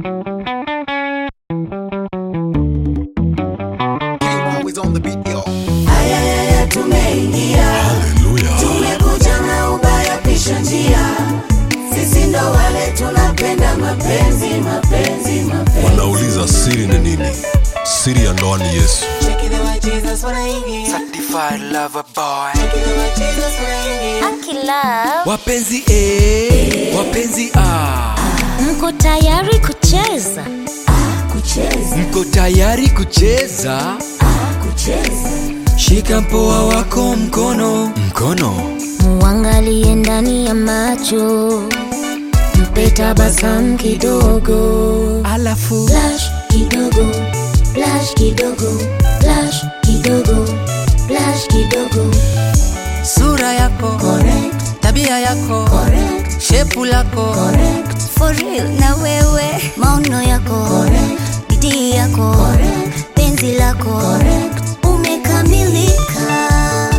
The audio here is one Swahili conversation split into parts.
Always on the beat, yo. Ayayaya, tumeingia Haleluya. tumekuja na ubaya pisha njia sisi ndo wale tunapenda mapenzi mapenzi mapenzi Wanauliza siri ni nini? Siri ya ndoa ni Yesu. Check it out, Jesus wanaingia Certified lover boy. Check it out, Jesus wanaingia Akila, Wapenzi A, wapenzi A. mko tayari kucheza? kucheza Mko tayari kucheza? kucheza Shika mpoa wako mkono, mkono. Muangalie ndani ya macho, mpe tabasamu kidogo, Alafu flash kidogo, flash kidogo, flash kidogo, flash kidogo. sura yako, correct tabia yako, correct shepu lako. correct For real na wewe, maono yako, correct bidii yako, correct penzi lako correct umekamilika.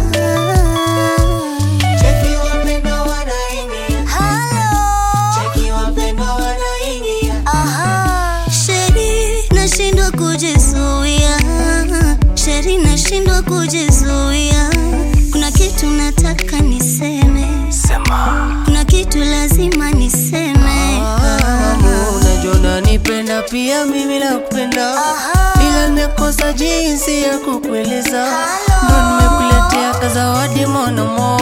Cheki wapendo wanaingia Halo. Cheki wapendo wanaingia Aha. Sheri nashindwa kujizuia, Sheri nashindwa kujizuia. Kuna kitu nataka niseme, Sema. kuna kitu lazima niseme. unajua unanipenda pia mimi nakupenda ila nimekosa jinsi ya kukueleza ndo nimekuletea kazawadi monomo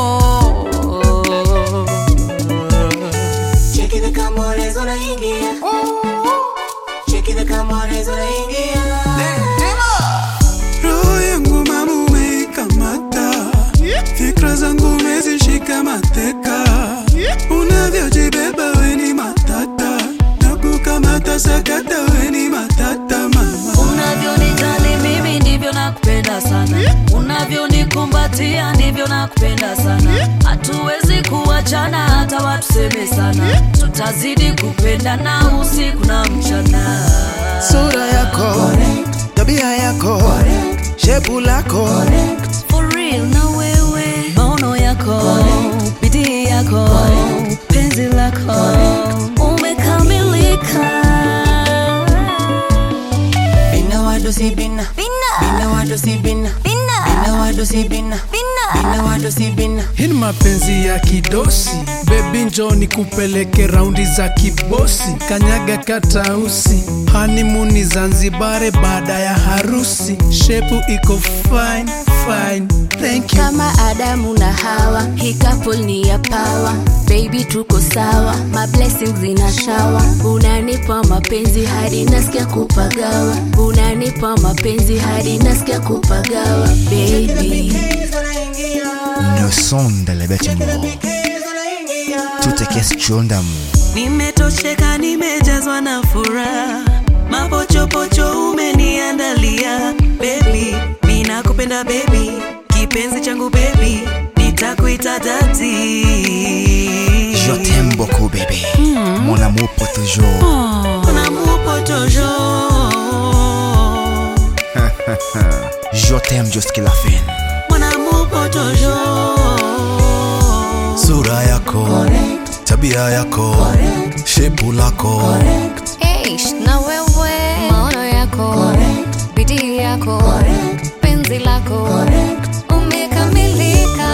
Cheki the Camores wanaingia Cheki the Camores wanaingia roho yangu mama umeikamata fikra zangu umezishika mateka unavyojibeba weni matata na kukamata sakata weni matata mama unavyonijali mimi ndivyo nakupenda sana unavyonikumbatia ndivyo nakupenda sana hatuwezi kuachana hata watuseme sana tutazidi kupendana usiku na mchana sura yako tabia yako shepu lako For real na wewe maono yako bidii yako penzi lako umekamilika bina wado si bina bina wado si bina bina wado si bina bina wado si bina hii ni mapenzi ya kidosi bebi njoni kupeleke raundi za kibosi kanyaga katausi hanimuni zanzibare baada ya harusi shepu iko fine fine thank you kama adamu na hawa hii couple ni ya pawa baby tuko sawa my blessings ina shawa unanipa mapenzi hadi nasikia kupagawa unanipa mapenzi hadi nasikia kupagawa baby Une sonde la bête mort Tout est question d'amour nimetosheka nimejazwa na furaha mapochopocho umeniandalia bebi ninakupenda bebi kipenzi changu bebi nitakuita dati Je t'aime beaucoup bébé Mon amour pour toujours Mon amour pour toujours Je t'aime jusqu'à la fin Mon amour pour toujours Sura yako, tabia yako, shepu lako. Eish, na wewe maono yako bidii yako penzi lako umekamilika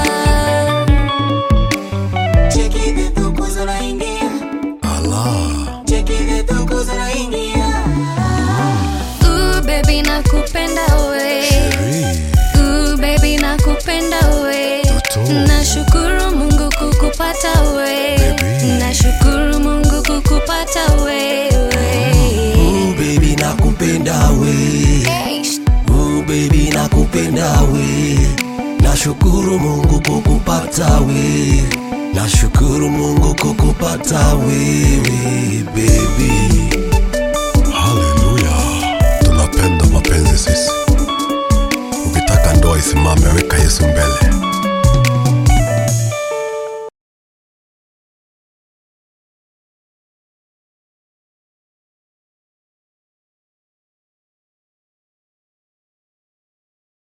Cheki the tukus wanaingia Allah. Cheki the tukus wanaingia Ooh, baby nakupenda we Ooh, baby nakupenda we Toto. nashukuru mungu kukupata we nashukuru mungu kukupata wewe Ooh, baby nakupenda we. Eish, Ooh, baby nakupenda we. Nashukuru Mungu kukupata we. Nashukuru Mungu kukupata wewe.